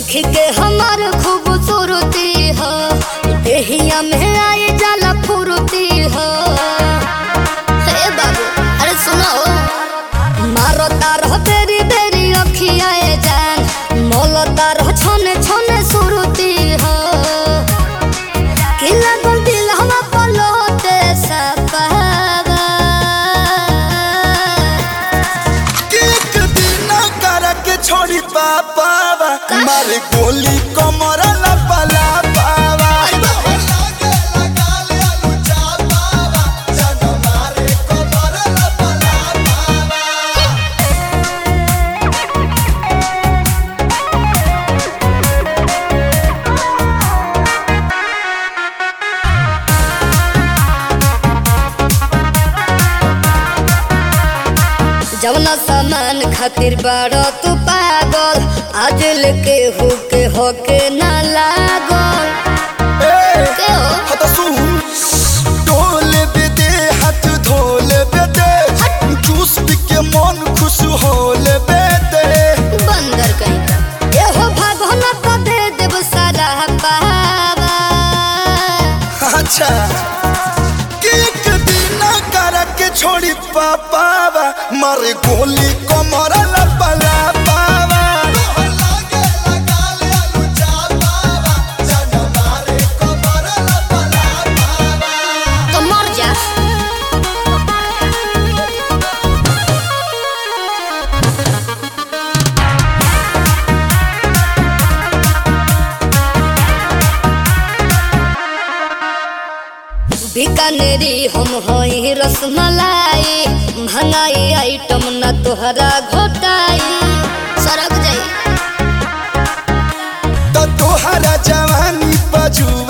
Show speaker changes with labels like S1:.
S1: देख के हमार खूबसूरती हो देहिया में आए जाला फुरती हो हे बाबू अरे सुनो मारो तारो बेरी बेरी अखिया ए जान मोलो तारो छोने छोने सुरती हो कि लागल दिल हम पलोते सपावा
S2: एक दिन करके छोड़ी पापावा मारे गोली कमर लपला पावा
S1: जवना सामान खातिर बाड़ो तू पागल आज लेके होके होके ना लागल के हो
S2: हत सुन डोले बेदे हाथ धोले बेदे जूस पी के मन खुश होले बेदे
S1: बंदर कहीं का ये हो भागोन तो दे देव सारा पावा
S2: अच्छा कि एक दिन करके छोड़ी पापावा मारे गोली कमर लपला पावा
S1: तो मर जा बीकानेरी हम होई रसमलाई महंगाई आइटम ना तोहरा घोटाई सरक जाई
S2: तो तोहरा जवानी पजुआ